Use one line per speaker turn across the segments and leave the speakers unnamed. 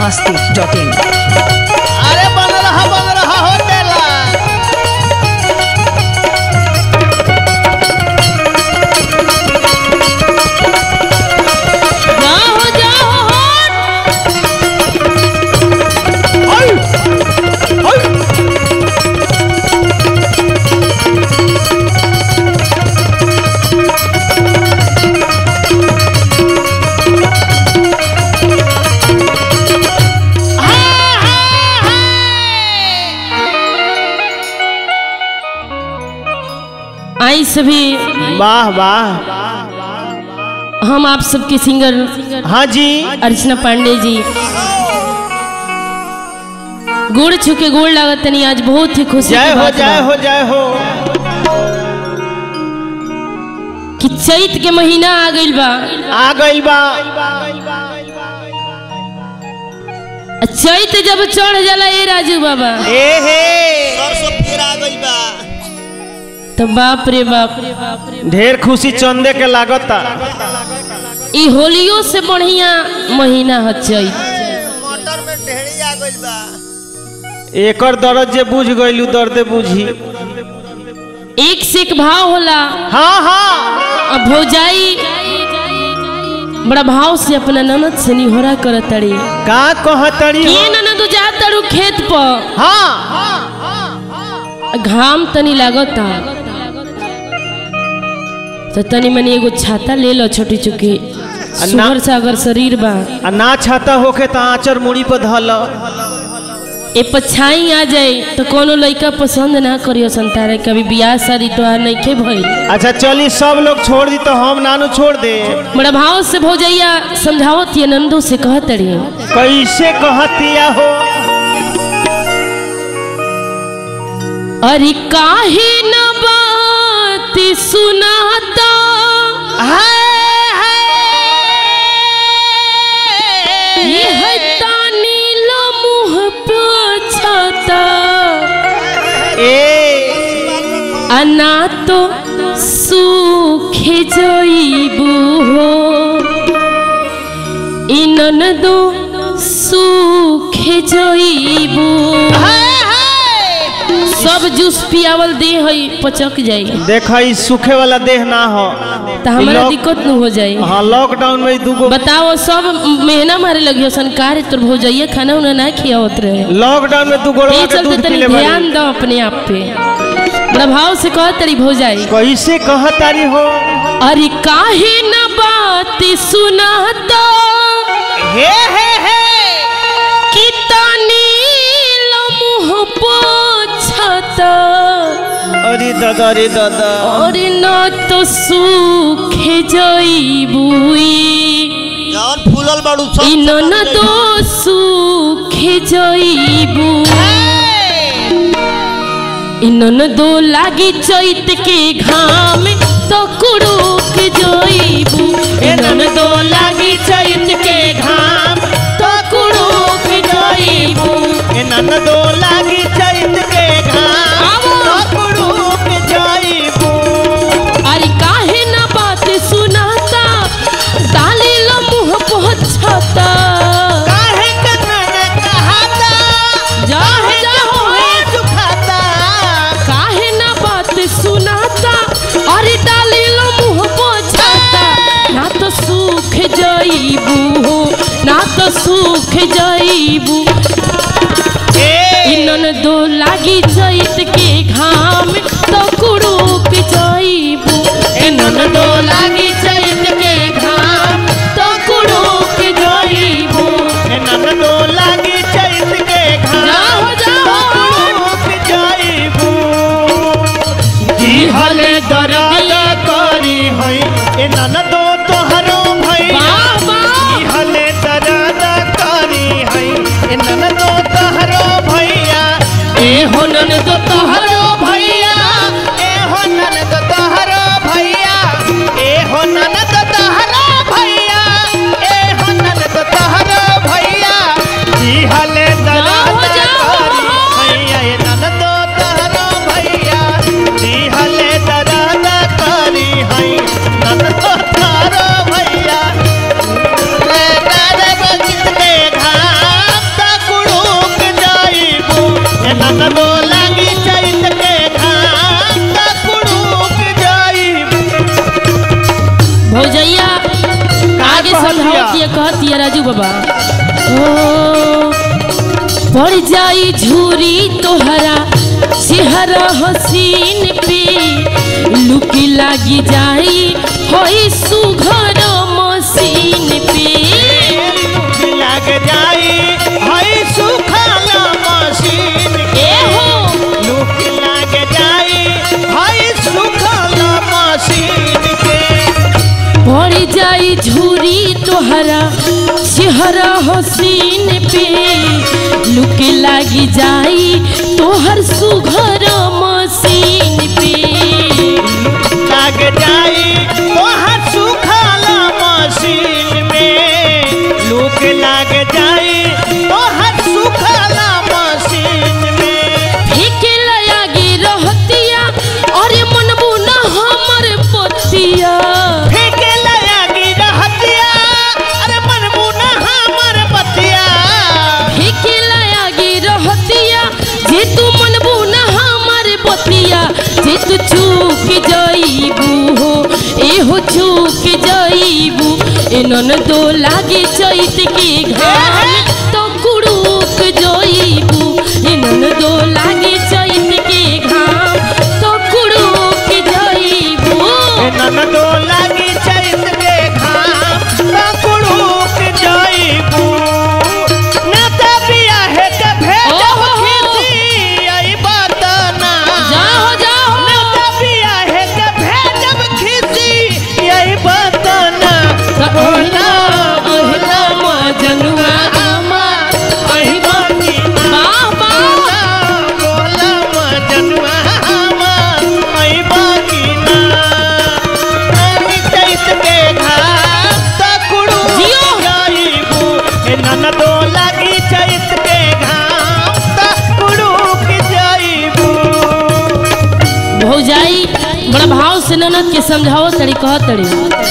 Masti dot in
अरे बन रहा बन रहा हो तेला
जाओ जाओ हट आई सभी
वाह वाह
हम आप सबके सिंगर
हाँ जी
अर्चना पांडे जी गुड़ छुके गुड़ लागत तनी आज बहुत ही खुशी
जय
की
हो
बात
जय
बा
हो जय हो
कि चैत के महीना आ गइल बा
आ गइल बा
आ चैत जब चढ़ जाला ए राजू बाबा
ए हे
सरसों फिर आ गई बा
तो बाप रे बाप
ढेर खुशी चंदे के लागता
ई होलियो से बढ़िया महीना ह चैत
मटर में ढेरी आ गई बा
एकर दर्द जे बुझ गइलू दर्दे बुझी
एक से एक भाव होला
हाँ हाँ
अब भौजाई बड़ा भाव से अपना ननद से निहोरा करत तड़ी
का कहतड़ी हो?
के ननद जा तड़ू खेत पर
हाँ
घाम तनी लागता तो तनी मनी एगो छाता ले लो छोटी चुकी सुगर से अगर शरीर बा
आ ना छाता होखे त आचर मुड़ी पर धल
ए पछाई आ जाए तो कोनो लड़का पसंद ना करियो संतारे कभी बियाह शादी तो आ नहीं के भइल
अच्छा चली सब लोग छोड़ दी तो हम नानू छोड़ दे
बड़ा भाव से भौजैया समझावत ये नंदू से कहत रही
कैसे कहतिया हो
अरे काहे न बात सुनाता ये है तानी लो मुँह पोछता
ए
अना तो सूखे जइबू हो इनन दो सूखे जइबू सब जूस पियावल दे हई पचक जाई
देख ई सूखे वाला देह ना हो
तो हमारा
लॉक-
दिक्कत न हो जाई
हाँ लॉकडाउन में दूगो
बताओ सब महीना मारे लगी संकार तोर भौजैया खाना उना ना खियावत रहे
लॉकडाउन में तू गोड़वा
ये
के
चलते
दूध
तनी
पीले बारी
ध्यान दो अपने आप पे बड़ा भाव से कह तरी भौजाई
कैसे कहतारी हो
अरे काहे न बात सुनाता
हे हे हे
कि तानी लो मुँह पोछता
अरे दादा रे दादा
और न तो सूखे जइबुई
जौन फूलल बाड़ू सब
इन न तो सूखे जइबू इन न दो लागी चैत के घाम तो कुड़ुक जइबू इन न दो लागी चैत के घाम तो कुड़ुक जइबू
ए ननदो लागी चैत के घाम
आवो।
पकड़ूक जाइबू
अरे काहे ना बात सुनाता डाली लो मुँह पोछता
काहे के नन कहता
जाओ जाओ
दुखाता
काहे ना बात सुनाता अरे डाली लो मुँह पोछाता ना तो सूख जाइबू हो ना तो सूख जाइबू इनन दो लागी चैत के घाम तो कुड़ुक जाइबू इनन दो लागी चैत के घाम तो कुड़ुक जाइबू
ए ननदो लागी चैत के घाम
जाओ जाओ
पकड़ूक जाइबू
हल दर्दिया
करी हई ए ननदो तोहरो भैया
बाबा
हले दरादा करी हई ए ननदो तोहरो भैया
ए होनन तो तोहरो
भैया ए हो ननद तोहरो भैया ए हो ननद तोहरो भैया ए हो ननद तोहरो भैया जी हले दरादा
जाओ,
करी
जाओ।
भैया ए ननद तोहरो भैया जी हले दरादा करी हई ननद तोहरो भैया ले दादा बजित के घाम
कहतिया राजू बाबा ओ पड़ जाई झूरी तोहरा चेहरा हसीन पे लुकी लागी जाई होई सुघर मसीन पे
लग जाई हई सुखल मशीन
ए हो
लुक लग जाई हई सुखल मशीन के
पड़ जाई झूरी तोहरा चेहरा हसीन पे लुक लागी जाई तोहर सुघर मसीन पे
लग जाई तोहर सुखल मशीन में लुक लग जाई तोहर सुखल मशीन में
फेंके लयागी रहतिया अरे मनबू न हमर पतिया
फेंके लगी रहतिया अरे मनबू ना हमर बतिया
फेंके लयागी रहतिया जे तू मनबू न हमर पतिया जे तू चूक जाईबू हो एहो चूक जाईबू एनन दो लागे चैत के घाम तो कुड़ूक जाईबू एनन दो लागे चैत के घाम तो कुड़ूक जाईबू
ननदो लागी चैत के घाम पकुड़ूक जाइबू ना त बियाहे के भेजब
ओहो।
खिसी आई बात ना
जाओ जाओ
ना त बियाहे के भेजब खिसी आई बात ना
ओहिना ओहिना मजनुआ
आमा आई बानी
वाह वाह
बोला मजनुआ आमा आई बानी ना आई चैत के घाम पकुड़ूक
जियो।
जाइबू ए ननदो लागी चैत के घाम पकुड़ूक जाइबू
भौजाई बड़ा भाव से ननद के समझाओ तड़ी कह तड़ी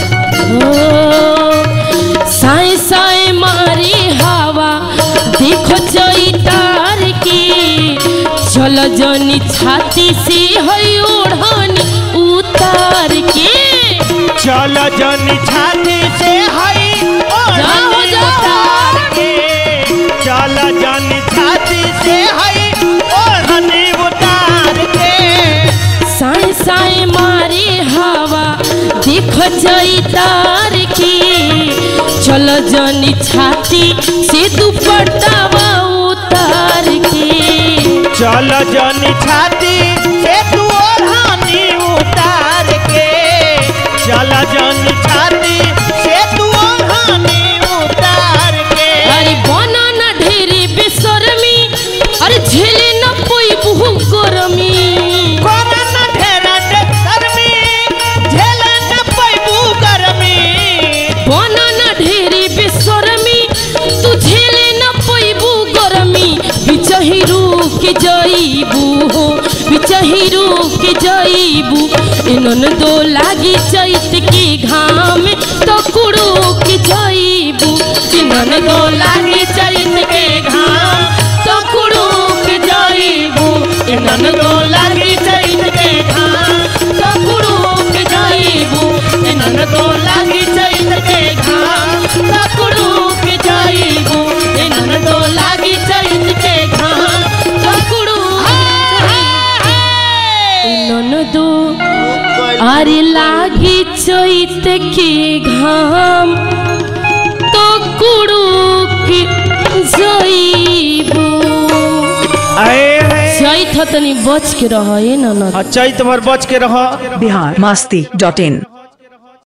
ओ साए साए मारी हवा देखो चैतार के चल जनी छाती से है ओढ़नी उतार के
चल जनी छाती से हई
जाओ,
ओढ़नी
जाओ।
उतार के चल जनी छाती से हई ओढ़नी उतार के
साए साए मारे हवा देख चैतार के चल जनी छाती से दुपट्टावा उतार के
चल जनी छाती से तू ओढ़नी उतार के चल जनी छाती से तू ओढ़नी उतार के
अरे बना न ढेरे बेसरमी अरे झेले न पोई बहु गरमी
कोना न ढेरा डे गर्मी झेले न पैबू गर्मी
बना न ढेरे बेसरमी तू झेले न पोईबू गरमी बिचही रुक जाईबू हो बिचही रुक जाईबू इनन दो लागी चैत के घाम तो कुड़ुक जाईबू इनन दो लागी चैत के घाम तो कुड़ुक जाईबू इनन दो लागी चैत के घाम तो कुड़ुक जाईबू इनन दो लागी चैत के घाम तो कुड़ुक जाईबू इनन दो लागी चैत के घाम तो कुड़ुक इनन दो আরে লাগি চৈত কি ঘাম তো কুড়ুক জইবু
आए हैं
चैत तनी बच के रह ना ना
अच्छा तुम्हार बच के रहो
बिहार मस्ती डॉट इन